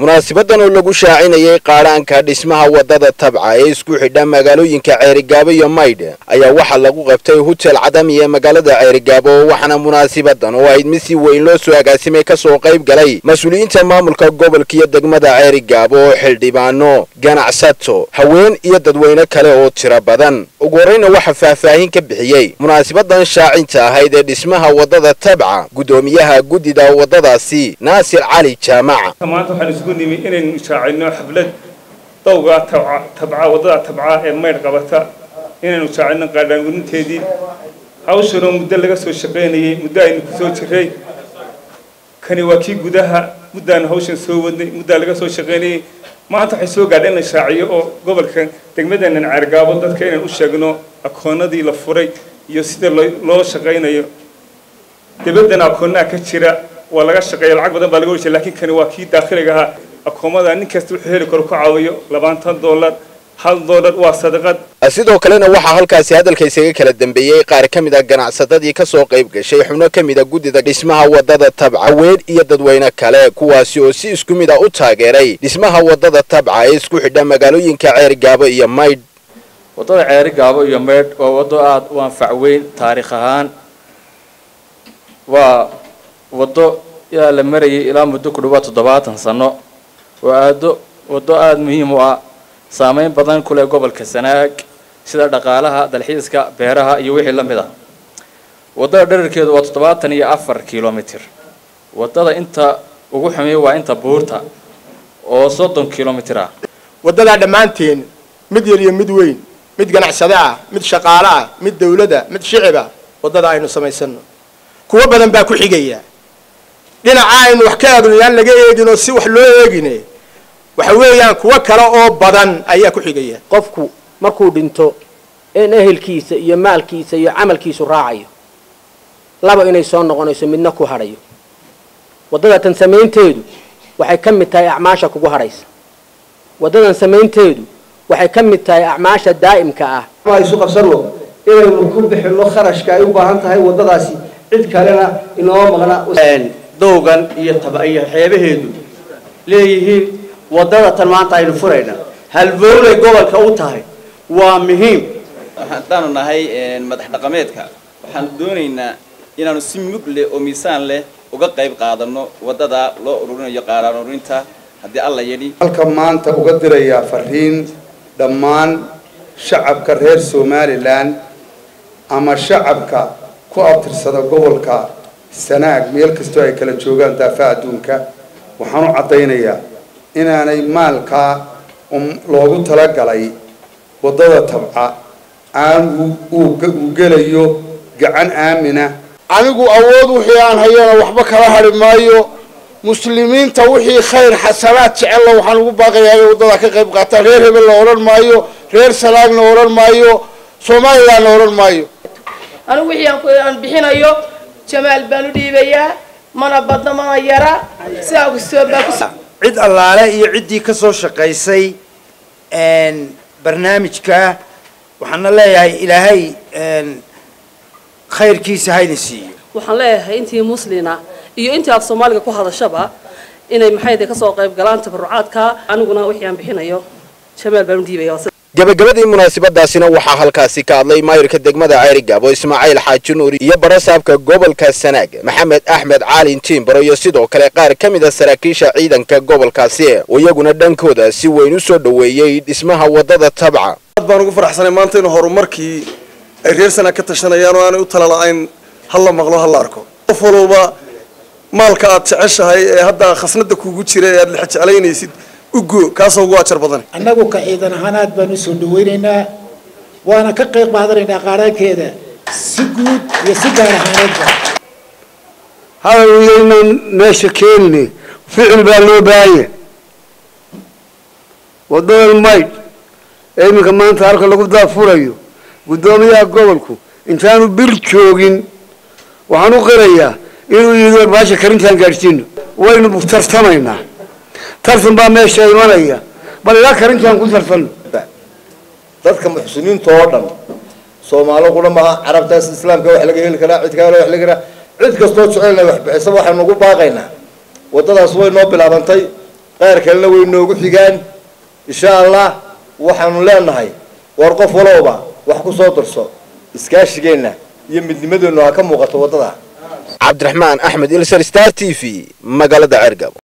munaasibadan oo lagu shaacinayay qaadhaanka dhismaha waddada tabca ee isku xidha magaalooyinka ceerigaabo iyo maydh ayaa waxaa lagu qabtay hotel cadami ee magaalada ceerigaabo waxaana munaasibadan oo ayd mid si weyn loo soo agaasimay kasoo qayb galay mas-uuliyiinta maamulka gobolka iyo degmada ceerigaabo oo xildhibaano ganacsato haween iyo dadweyne kale oo tiro badan ugu horreyna waxaa faahfaahin ka bixiyey munaasibadan shaacinta ahayd ee dhismaha waddada tabca guddoomiyaha guddida waddadaasi naasir cali jaamac maanta waxaan isugu nimi inaynu shaacino xaflad dawga tabca waddada tabca ee maydh qabata inaynu shaacino qaadhaangurinteedii hawshanoo muddo laga soo shaqaynayay muddo aynu ku soo jiray kani waa kii gudaha muddaanu hawshan soo wadnay muddaa laga soo shaqaynayay maanta waxay soo gaadha in la shaaciyo oo gobolka degmadeenan ceergaabo dadka inaan u sheegno akoonadii la furay iyo sida loo shaqaynayo dabaddana akoonnaha ka jira waa laga shaqeeya lacag badan baa laga wajia lakin kani waa kii daakhiliga ahaa akoomada nin kasta wuxuu heli karo ku caawiyo labaatan dollar hal dollar waa sadaqad sidoo kalena waxaa halkaasi hadalka isaga kala dambeeyey qaar ka mid a ganacsatadii kasoo qayb gashay xubno ka mid a guddida dhismaha waddada tabca weyn iyo dadweyne kale kuwaasi oo si isku mid a u taageeray dhismaha waddada tabca ee isku xidha magaalooyinka ceerigaabo iyo maydh waddada ceerigaabo iyo maydh waa waddo aada u anfac weyn taariikh ahaan waa waddo yaa la marayay ilaa muddo ku dhawaad toddobaatan sano waa aado waddo aada muhiim u ah saameyn badan ku leh gobolka sanaag sida dhaqaalaha dalxiiska beeraha iyo wixii la mid ah waddada dherarkeedu waa toddobaatan iyo afar kilomitir waddada inta ugu xumeey waa inta buurta oo soddon kilomitir ah waddadaa dhammaanteen mid yar iyo mid weyn mid ganacsade ah mid shaqaale ah mid dawlada mid shicib ah waddada aynu samaysano kuwo badan baa ku xigaya dhinaca aynu wax ka eegno yaan laga eegin oo si wax loo eegine waxa weeyaan kuwo kale oo badan ayaa ku xigaya qofku markuu dhinto in ehelkiisa iyo maalkiisa iyo camalkiisu raacayo laba inay soo noqonayso midna ku hadhayo waddadatan samaynteedu waxay ka mid tahay acmaasha kugu hadhaysa waddadan samaynteedu waxay ka mid tahay acmaasha daa'imka ah isu qabsano inaynu ku bixino kharashka ay u baahan tahay waddadaasi cid kalena inoo maqna dowgan iyo taba iyo xeebaheedu leeyihiin waddada tan maanta aynu furayna halbowlay gobolka u tahay waa muhiim haddaanu nahay madax dhaqameedka waxaanu doonaynaa inaanu si mug leh oo miisaan leh uga qayb qaadano waddada loo ururinayo qaaraan ururinta haddii alla yidhi halka maanta uga dirayaa fariin dhammaan shacabka reer somalilan ama shacabka ku abtirsada gobolka sanaag meel kastoo ay kala joogaan daafaha adduunka waxaan u caddaynayaa inaanay maalkaa loogu talagalay waddada tabca aan uu gelayo gacan aamina anigu awood wixii aan hayana waxba kala hadhi maayo muslimiinta wixii khayr xasanaad jecella waxaan ugu baaqayaa inay waddada ka qayb qaataan reer hebel la odhan maayo reer sanaagna odhan maayo somalilandna odhan maayo anigu wixii aan bixinayo jamaal baan u dhiibayaa mana badna mana yara sidaa kastoo baa ku cid allaale iyo ciddii ka soo shaqaysay barnaamijka waxaana leeyahay ilaahay khayrkiisa hayna siiyo waxaan leeyahay intii muslina iyo intii af soomaaliga ku hadashaba inay maxayde kasoo qayb galaan tabarucaadka aniguna wixii aan bixinayo jamaal baan u dhiibaya gabagabadii munaasabadaasina waxaa halkaasi ka hadlay maayirka degmada ceerigaabo ismaaciil xaaji nuuri iyo barasaabka gobolka sanaag maxamed axmed caalin tiimbaro iyo sidoo kale qaar ka mid a saraakiisha ciidanka gobolkaasi oo iyaguna dhankooda si weyn u soo dhoweeyey dhismaha waddada tabca aad baan ugu faraxsanay maanta inuu horumarkii ay reer sanaag ka tashanayaan oo aanay u tala la-ayn hal la maqlo hal la arko qof walowba maalka aad jeceshahay ee hadda khasnada kugu jira ee aad lex jeclaynaysid ugo kaasoo ugu ajar badan annagu ka ciidan ahaan aad baan usoo dhaweynaynaa waana ka qayb qaadanaynaa qaaraankeeda si guud iyo si gaar ahaaneedba hadalweynan meesha keenine ficil baa loo baahanya waddadan maydh ee iminka maanta halka lagu daafurayo guddoomiyaha gobolku intaanu bir joogin waxaan u qirayaa inuu yidhi baasha karintaan gaadhsiino waynu tartamaynaa tartan baa meesha imanaya bal ilaa karintaan ku tartanno dadka muxsiniinta oo dhan soomaali qura maaha carabtaas islaamka wax laga heli karaa cid kale wax laga karaa cid kastoo jecel inay wax bixisa waxaynu ugu baaqaynaa waddadaas way noo bilaabantay qaar kalena way noogu xigaan insha allah waxaanu leenahay war qof walowba wax ku soo darso iskaashigeenna iyo midnimadeennu ha ka muuqato waddada cabdiraxmaan axmed ilsar star t v magaalada ceergabo